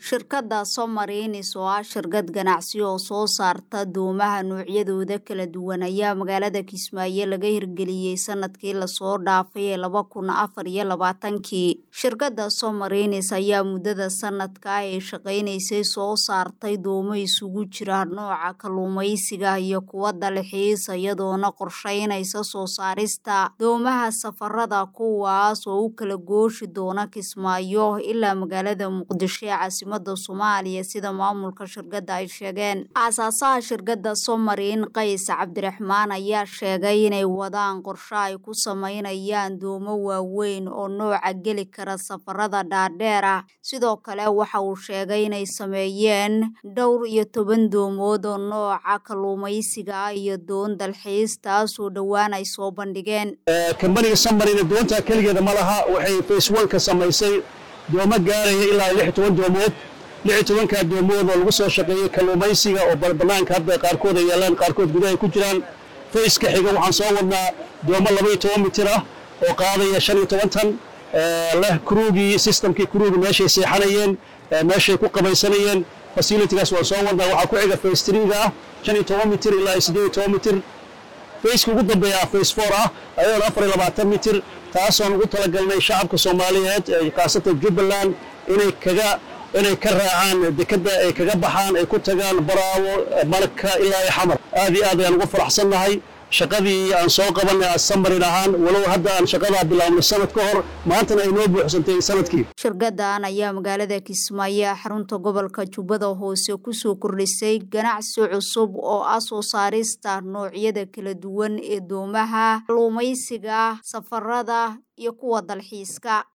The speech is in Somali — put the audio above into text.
shirkadda somarinis oo ah shirkad ganacsi oo soo saarta doomaha noocyadooda kala duwan ayaa magaalada kismaayo laga hirgeliyey sanadkii lasoo dhaafay ee laba kun afar iyo labaatankii shirkadda somarinis ayaa muddada sanadka ay shaqaynaysay soo saartay doomo isugu jira nooca kalluumaysiga iyo kuwa dalxiis iyadoona qorsheynaysa soo saarista doomaha safarada kuwaas oo u kala gooshi doona kismaayo ilaa magaalada muqdisho ee caasimada soomaaliya sida maamulka shirkadda ay sheegeen aasaasaha shirkadda somarin qays cabdiraxmaan ayaa sheegay inay wadaan qorshe ay ku sameynayaan doomo waaweyn oo nooca geli kara safarada dhaadheer ah sidoo kale waxa uu sheegay inay sameeyeen dhowr iyo toban doomood oo nooca kalluumaysiga ah iyo doon dalxiis taasoo dhowaan ay soo bandhigeen kambaniga somarina doonta keligeeda ma laha waxay faceonka samaysay doomo gaaraya ilaa lix toban doomood lix tobankaa doomood oo lagu soo shaqeeyey kalluumaysiga oo banaanka hadda qaarkood ay yaalaan qaarkood gudaha ay ku jiraan fayska xiga waxaan soo wadnaa doomo labaiyo toban mitir ah oo qaadaya shan iyo toban tan leh kruugii systemkii kruugi meeshay seexanayeen meeshay ku qabaysanayeen facilitigaas waan soo wadnaa waxaa ku xiga face triga ah shan iyo toban mitir ilaa iyo siddeed iyo toban mitir fayska ugu dambeeya face four ah ayadoona afar iyo labaatan mitir taasoon ugu talagalnay shacabka soomaaliyeed khaasatan jubbaland inay kaga inay ka raacaan dekadda ay kaga baxaan ay ku tagaan baraawo malka ilaa iyo xamar aad iyo aad ayaan ugu faraxsannahay shaqadii aan soo qabanay samarin ahaan walow hadda aan shaqadaa bilaabnay sanad ka hor maantana ay noo buuxsantay sanadkii shirkaddan ayaa magaalada kismaayo xarunta gobolka jubbada hoose kusoo kordhisay ganacsi cusub oo ah soo saarista noocyada kala duwan ee doomaha kalluumaysiga safarada iyo kuwa dalxiiska